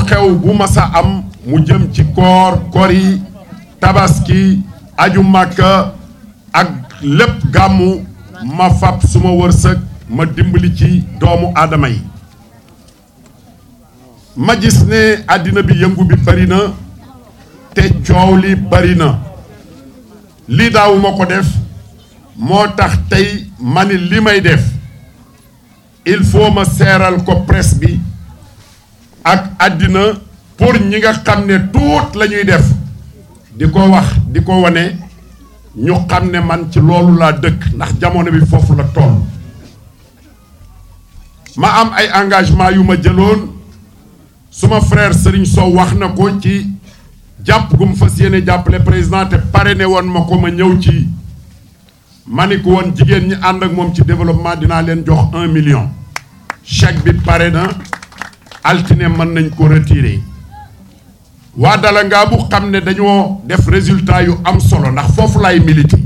xew-xew bu masa am mu jëm ci koor kori tabaski aju màkka ak lépp gàmmu ma fab suma wërsëg ma dimbali ci doomu aadama yi ma gis ne àddina bi yëngu bi bari na te coow li bari na lii daawu ma ko def moo tax tey ma ni li may def il faut ma seeral ko presse bi ak àddina pour ñi nga xam ne tuut la ñuy def di ko wax di ko wane ñu xam ne man ci loolu laa dëkk ndax jamono bi foofu la toll ma am ay engagement yu ma jëloon suma frère Serigne Sow wax na ko ci jàpp gu mu fas yéene jàppale président te pare ne woon ma ko ma ñëw ci ma ni ko woon jigéen ñi ànd ak moom ci développement dinaa leen jox un million chèque bi pare na altine mën nañ ko retirer waa dala ngaa bu xam ne dañoo def résultat yu am solo ndax foofu laay milité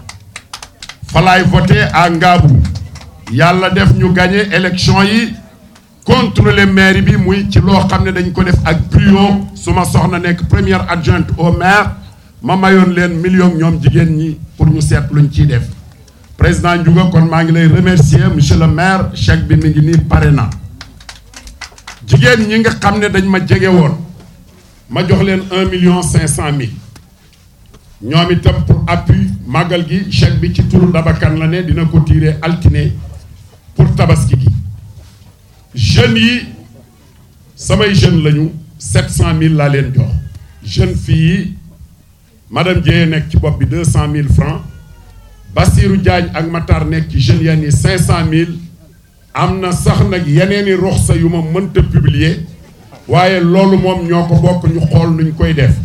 fa laay voté à Ngaabu yàlla def ñu gagné élection yi contrôler maire bi muy ci loo xam ne dañ ko def ak brio su ma soxna nekk première adjointe au maire ma mayoon leen million ñoom jigéen ñi pour ñu seet luñ ciy def président Ndiouga kon maa ngi lay remercier monsieur le maire chèque bi mi ngi nii pare na jigéen ñi nga xam ne dañ ma jege woon ma jox leen un million cinq cent mille ñoom itam pour appui màggal gi chèque bi ci turu Dabakan la ne dina ko tirer altine pour tabaski gi jeunes yi samay jeunes lañu sept cent mille laa leen jox jeune fille yi madame Dieye nekk ci bopp bi deux cent mille francs Bassirou Diagne ak Matar nekk ci jeunes yenn yi cinq cent mille am na sax nag yeneeni roxsa yu ma mënta publier waaye loolu moom ñoo ko bokk ñu xool nuñ koy def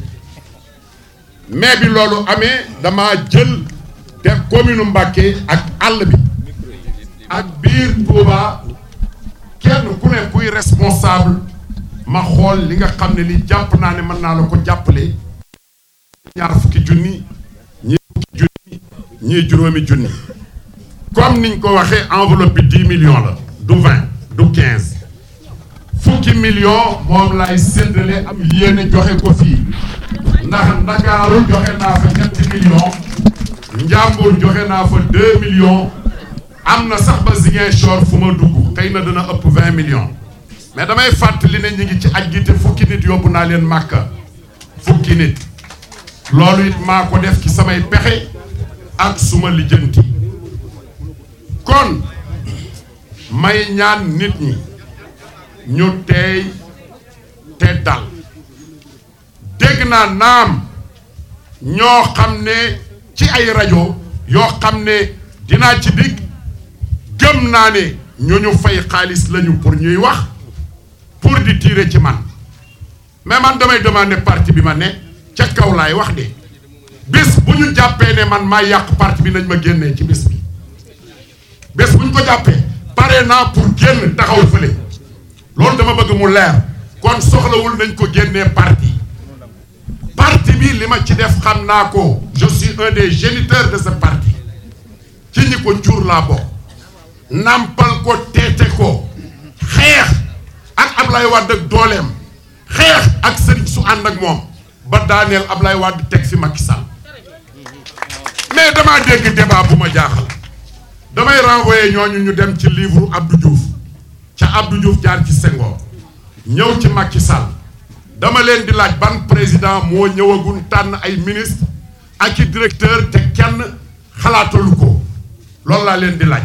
mais bi loolu amee dama jël te commune Mbacké ak àll bi ak biir Touba kenn ku ne kuy responsable ma xool li nga xam ne li jàpp naa ne mën naa la ko jàppale ñaar fukki junni ñii fukki junni ñii juróomi junni comme niñ ko waxee enveloppe bi dix millions la du vingt du quinze fukki million moom lay séddale am yéene joxe ko fii ndax Ndakaaru joxe naa fa ñetti millions Njàmbur joxe naa fa deux millions am na sax ba Ziguinchor fu ma dugg xëy na dana ëpp vingt millions mais damay fàttali ne ñu ngi ci aj gi te fukki nit yóbbu naa leen màkka fukki nit loolu it maa ko def ci samay pexe ak suma lijjanti kon may ñaan nit ñi ñu teey te dal dégg naa naam ñoo xam ne ci ay rajo yoo xam ne dinaa ci digg gëm naa ne ñu ñu fay xaalis lañu pour ñuy wax pour di tirer ci man mais man damay demander parti bi ma ne ca kaw laay wax de bés bu ñu jàppee ne man maa yàq parti bi nañ ma génnee ci bés bi bés bu ñu ko jàppee pare naa pour génn taxaw fële loolu dama bëgg mu leer kon soxlawul nañ ko génnee parti parti bi li ma ci def xam naa ko je suis un des géniteurs de ce parti ci ñi ko jur laa bokk nampal ko teete ko xeex ak Ablaye Wade ak dooleem xeex ak sëriñ su ànd ak moom ba daaneel Ablaye Wade teg fi Macky Sall mais damaa dégg débat bu ma jaaxal damay renvoyer ñooñu ñu dem ci livre Abdou Diouf ca Abdou Diouf jaar ci Senghor ñëw ci Macky Sall dama leen di laaj ban président moo ñëwagul tànn ay ministre ak i directeur te kenn xalaatalu ko loolu laa leen di laaj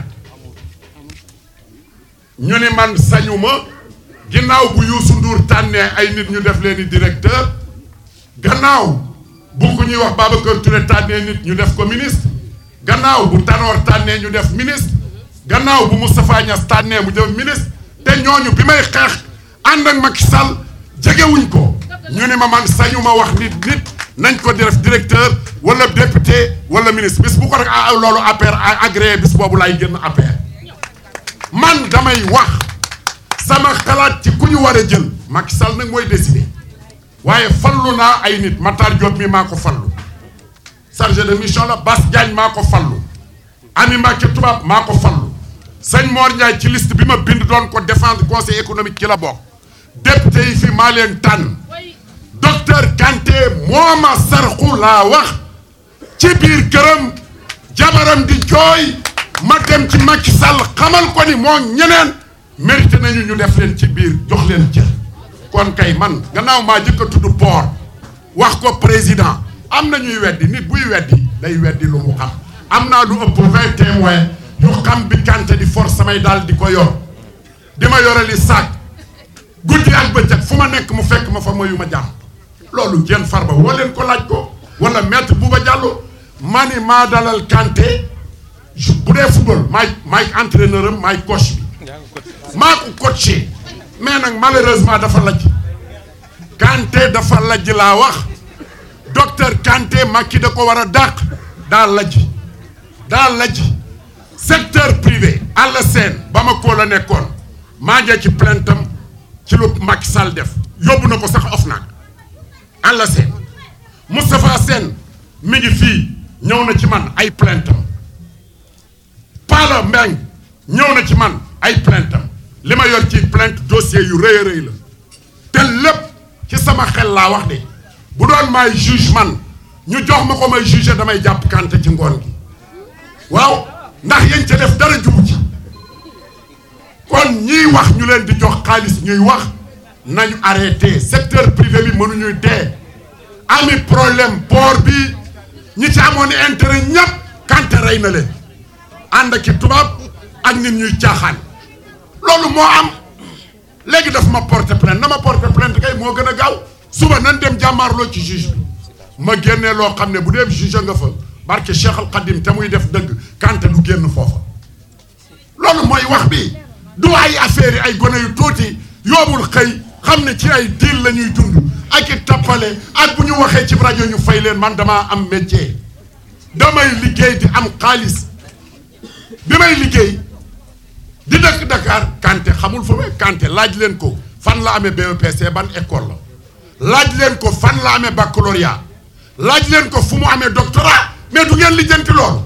ñu ni man sañuma ginnaaw bu Youssou Ndour tànnee ay nit ñu def leen i directeur gannaaw bu ko ñuy wax Babacar Touré tànnee nit ñu def ko ministre gannaaw bu Tanor tànnee ñu def ministre gannaaw bu Moustapha Niass tànnee mu def ministre te ñooñu bi may xeex ànd ak Macky Sall jegewuñ ko ñu ne ma man sañu ma wax nit nit nañ ko def directeur wala député wala ministre bis bu ko rek ah loolu APR agréé bis boobu laay génn APR man damay wax sama xalaat ci ku ñu war a jël Macky Sall nag mooy décider waaye fallu naa ay nit Matar Diop mi maa ko fallu chargé de mission la Bass Diagne maa ko fallu Ami Mbacké Tubaab maa ko fallu sëñ Mor Ndiaye ci liste bi ma bind doon ko défendre conseil économique ci la bokk député yi fi maa leen tànn docteur Kanté moo ma sarxu laa wax ci biir këram jabaram di jooy ma dem ci Macky Sall xamal ko ni moo ñeneen mérité nañu ñu def leen ci biir jox leen cër kon kay man gannaaw maa jëkk a tudd port wax ko président am na ñuy weddi nit buy weddi day weddi lu mu xam am naa lu ëpp vingt témoins yu xam bi Kanté di force samay daal di ko yor di ma yorali saak guddi ak bëccëg fu ma nekk mu fekk ma fa mayu ma jàmm loolu Diène Farba woo leen ko laaj ko wala maître Bouba Diallo ma ni maa dalal Kanté bu dee football maay maay entraîneur am maay coach bi maa ko coaché mais nag malheureusement dafa lajj Kanté dafa lajj laa wax docteur Kanté Macky da ko war a dàq daa lajj daa lajj secteur privé àll seen ba ma koo la nekkoon maa ngi ci plainte am ci lu Macky Sall def yóbbu na ko sax OFNAC àll seen Moustapha Sène mi ngi fii ñëw na ci man ay plainte am Pala Mbeng ñëw na ci man ay plainte am li ma yor ci plainte dossier yu rëy a rëy la te lépp ci sama xel laa wax de bu doon maay juge man ñu jox ma ko may juge damay jàpp Kanté ci ngoon gi waaw ndax yéen ca def dara jubu ci kon ñiy wax ñu leen di jox xaalis ñuy wax nañu arrêté secteur privé bi mënuñuy dee ami problème port bi ñi ci amoon intérêt ñépp Kanté rey na leen ànd ak i tubaab ak nit ñuy caaxaan loolu moo am léegi daf ma porter plainte na ma porter plainte kay moo gën a gaaw suba nan dem jàmmaarloo ci juge bi ma génnee loo xam ne bu dee juge nga fa barke Cheikh Al Khadim te muy def dëgg Kanté du génn foofa loolu mooy wax bi du ay affaire yi ay gone yu tuuti yoobul xëy xam ne ci ay diil la ñuy dund ak i tappale ak bu ñu waxee ci rajo ñu fay leen man damaa am métier damay liggéey di am xaalis bi may liggéey di dëkk Dakar Kanté xamul fa may Kanté laaj leen ko fan la amee BEPC ban école la laaj leen ko fan la amee baccalauréat laaj leen ko fu mu amee doctorat mais du ngeen lijjanti loolu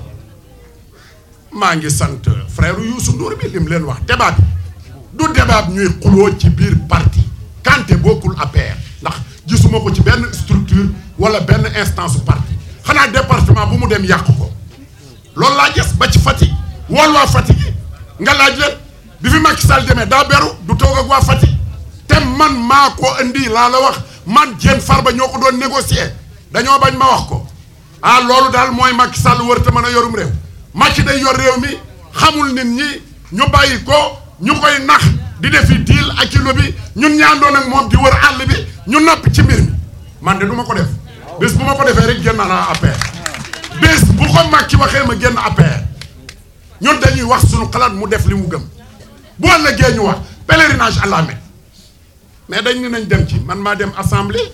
maa ngi sant frère Youssou Ndour bi lim leen wax débat bi du débat ñuy xuloo ci biir parti Kanté bokkul APR ndax gisuma ko ci benn structure wala benn instance parti xanaa département bu mu dem yàq ko loolu laa gis ba ci Fatick wool waa Fatick nga laaj leen bi fi Macky Sall demee daa beru du toog ak waa Fatick te man maa ko indi laa la wax man Diène Farba ñoo ko doon négocier dañoo bañ ma wax ko ah loolu daal mooy Macky Sall wër te mën a yorum réew Macky day yor réew mi xamul nit ñi ñu bàyyi ko ñu koy nax di defi deal ak kilo bi ñun ñaandoon ak moom di wër àll bi ñu napp ci mbir mi man de du ma ko def bés bu ma ko defee rek génn naa APR bés bu ko Macky waxee ma génn APR ñun dañuy wax suñu xalaat mu def li mu gëm bu ëllëgee ñu wax pèlerinage à la Mecque mais dañ ni nañ dem ci man maa dem assemblée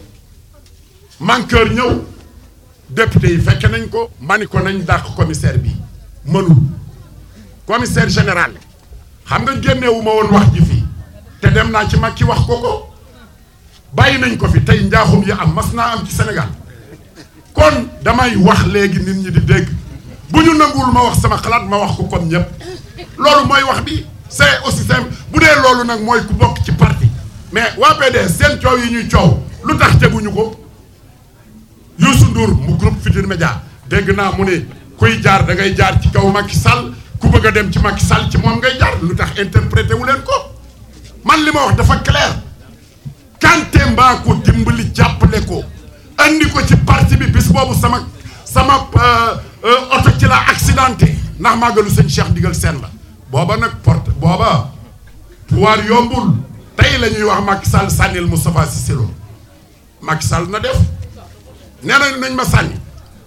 manqueur ñëw député yi fekke nañ ko mani ko nañ dàq commissaire bi mënul commissaire général xam nga génneewu ma woon wax ji fii te dem naa ci mag ki wax ko ko bàyyi nañ ko fi tey njaaxum yi am mas naa am ci Sénégal kon damay wax léegi nit ñi di dégg bu ñu nanguwul ma wax sama xalaat ma wax ko comme ñëpp loolu mooy wax bi c'est aussi simple bu dee loolu nag mooy ku bokk ci parti mais waa PDS seen coow yi ñuy coow lu tax teguñu ko Youssou Ndour mu groupe Futurs Médias dégg naa mu ne kuy jaar da ngay jaar ci kaw Macky Sall ku bëgg a dem ci Macky Sall ci moom ngay jaar lu tax interprété wu leen ko man li ma wax dafa clair Kanté mbaa ko dimbali jàppale ko andi ko ci parti bi bis boobu sama sama oto ci la accidenté ndax màggalu sëñ Cheikh digal seen la booba nag porte booba pouvoir yombul tey la ñuy wax Macky Sall sànnil Moustapha Cissé Lo Macky Sall na def nee nañ nañ ma sànni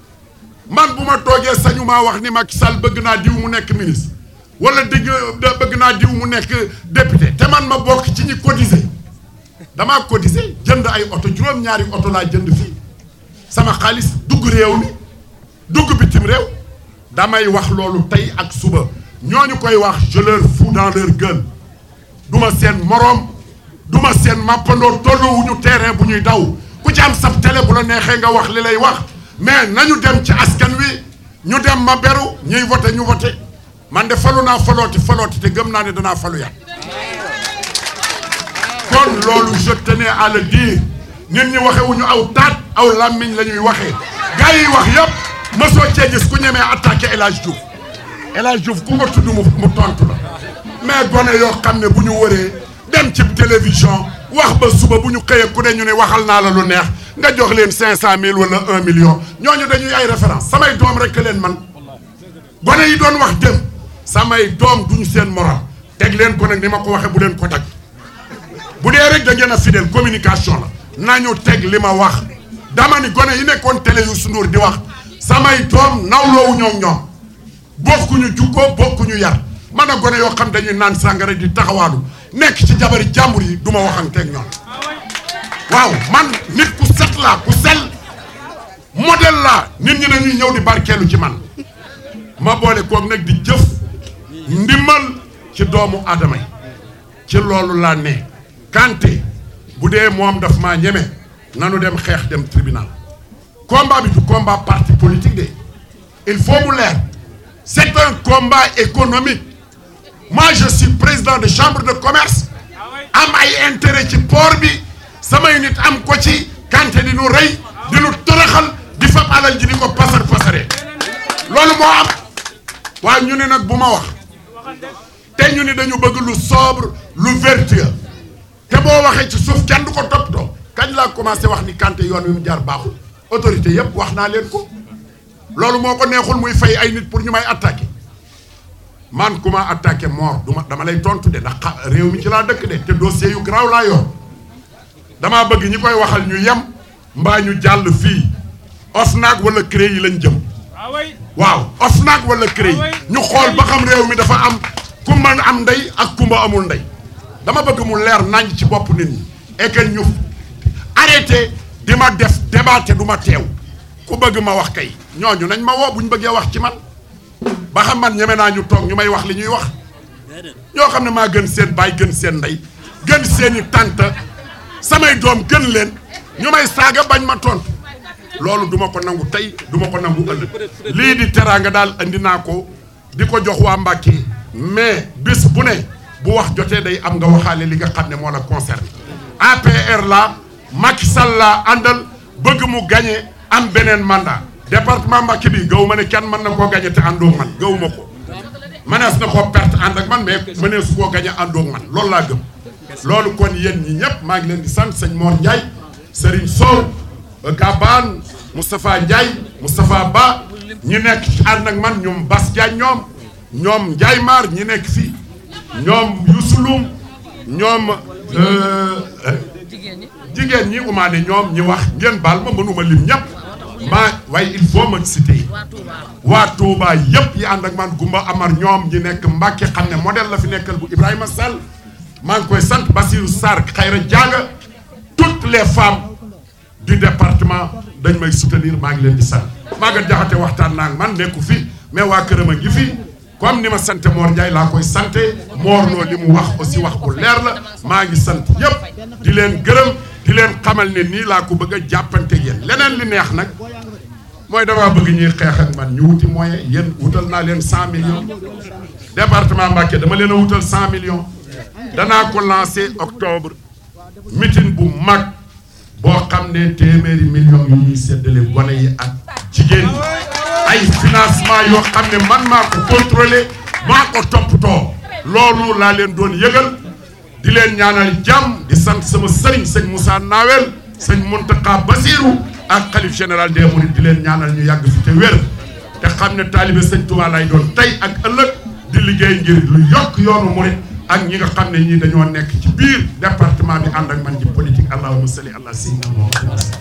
man bu ma toogee sañu maa wax ni Macky Sall bëgg naa diw mu nekk ministre wala digg bëgg naa diw mu nekk député te man ma bokk ci ñi cotiser damaa cotiser jënd ay oto juróom-ñaari oto laa jënd fii sama xaalis dugg réew mi dugg bitim réew damay wax loolu tey ak suba ñooñu koy wax je leur fous dans leur gueule duma seen moroom duma seen màppandoo tolluwuñu terrain bu ñuy daw ku ci am sab télé bu la neexee nga wax li lay wax mais nañu dem ci askan wi ñu dem ma beru ñuy voté ñu voté man de falu naa falooti falooti te gëm naa ne danaa falu yàlla kon loolu je tenais à le dire nit ñi waxewuñu aw taat aw làmmiñ la ñuy waxee gars yi wax yëpp mosoo cee gis ku ñemee attaqué El Hadj Diouf El Hadj Diouf ku ko tudd mu mu tontu la mais gone yoo xam ne bu ñu wëree dem ci télévision wax ba suba bu ñu xëyee ku ne ñu ne waxal naa la lu neex nga jox leen cinq cent mille wala un million ñooñu dañuy ay référence samay doom rek leen man gone yi doon wax dem samay doom duñu seen moral teg leen ko nag ni ma ko waxee bu leen ko tag bu dee rek da ngeen a fidèle communication la nañu teg li ma wax dama ni gone yi nekkoon télé Youssou Ndour di wax samay doom nawloowu ñoom ñoom bokkuñu jukko bokkuñu yar man a gone yoo xam dañuy naan sàngara di taxawaalu nekk ci jabari jàmbur yi du ma waxanteeg ñoom waaw man nit ku set laa ku sel modèle laa nit ñi dañuy ñëw di barkeelu ci man ma boole koog nag di jëf ndimbal ci doomu aadama yi ci loolu laa ne Kanté bu dee moom daf maa ñeme nanu dem xeex dem tribunal combat bi du combat parti politique de il faut mu leer c'est un combat économique moi je suis président de chambre de commerce am ay intérêt ci port bi samay nit am ko ci Kanté di nu rey di nu toroxal di fab alal ji di ko pasar pasare loolu moo am waaye ñu ne nag bu ma wax te ñu ni dañu bëgg lu sobre lu vertueux te boo waxee ci suuf kenn du ko toppatoo kañ laa commencé wax ni Kanté yoon wi mu jaar baaxul autorité yëpp wax naa leen ko loolu moo ko neexul muy fay ay nit pour ñu may attaqué man ku ma attaqué mort du ma dama lay tontu de ndax réew mi ci laa dëkk de te dossier yu garaaw laa yor damaa bëgg ñi koy waxal ñu yem mbaa ñu jàll fii OFNAC wala CREI yi lañ jëm waaw OFNAC wala CREI ñu xool ba xam réew mi dafa am kumba am ndey ak kumba amul ndey dama bëgg mu leer nañ ci bopp nit ñi et que ñu arrêté di ma def débat te du ma teew ku bëgg ma wax kay ñooñu nañ ma woo bu ñu bëggee wax ci man ba xam man ñeme naa ñu toog ñu may wax li ñuy wax ñoo xam ne maa gën seen baay gën seen ndey gën seeni tante samay doom gën leen ñu may saaga bañ ma tontu loolu duma ko nangu tey duma ko nangu ëllëg lii di teraanga daal andi naa ko di ko jox waa Mbàkke mais bis bu ne bu wax jotee day am nga waxaale li nga xam ne moo la concerné APR la Macky Sall la àndal bëgg mu gagné am beneen mandat département Mbacké bi gaw ma ne kenn mën na koo gagné te àndoog man gaw ma ko mënees na koo perte ànd ak man mais mënees koo gagné àndoog man loolu laa gëm loolu kon yéen ñi ñëpp maa ngi leen di sant sëñ Mor Ndiaye Serigne Sow Gabane Moustapha Ndiaye Moustapha Ba ñi nekk ci ànd ak man ñoom Bas Diagne ñoom ñoom Ndiaye Mar ñi nekk fii ñoom Youssouloum ñoom jigéen ñi umaane ñoom ñi wax ngeen baal ma mënuma lim ñëpp maa waaye il faut ma citer waa Touba yëpp yi ànd ak man Gumba Amar ñoom ñi nekk Mbàkke xam ne modèle la fi nekkal bu Ibrahima Sall maa ngi koy sant Bassirou Sarr Khayra Diaga toutes les femmes du département dañ may soutenir maa ngi leen di sant Maguette Diakhaté waxtaan naa man nekku fi mais waa këram a ngi fi comme ni ma sant Mor Ndiaye laa koy sante Mor Lo li mu wax aussi wax bu leer la maa ngi sant yëpp di leen gërëm di leen xamal ne nii laa ko bëgg a jàppante yéen leneen li neex nag mooy damaa bëgg ñuy xeex ak man ñu wuti moyen yéen wutal naa leen cent millions département Mbacké dama leen a wutal cent millions danaa ko lancé octobre meeting bu mag boo xam ne téeméeri millions yu ñuy séddale gone yi ak jigéen ñi ay financement yoo xam ne man maa ko contrôlé maa ko toppatoo loolu laa leen doon yëgal di leen ñaanal jàmm di sant sama sëriñ sëñ Moussa Nawel sëñ Mountakha Basirou ak xalif général des Mourides di leen ñaanal ñu yàgg fi te wér te xam ne taalibe sëñ Touba lay doon tey ak ëllëg di liggéey ngir lu yokk yoonu Mouride ak ñi nga xam ne ñii dañoo nekk ci biir département bi ànd ak man ci politique allahumma salli ala sayyidina Muhammad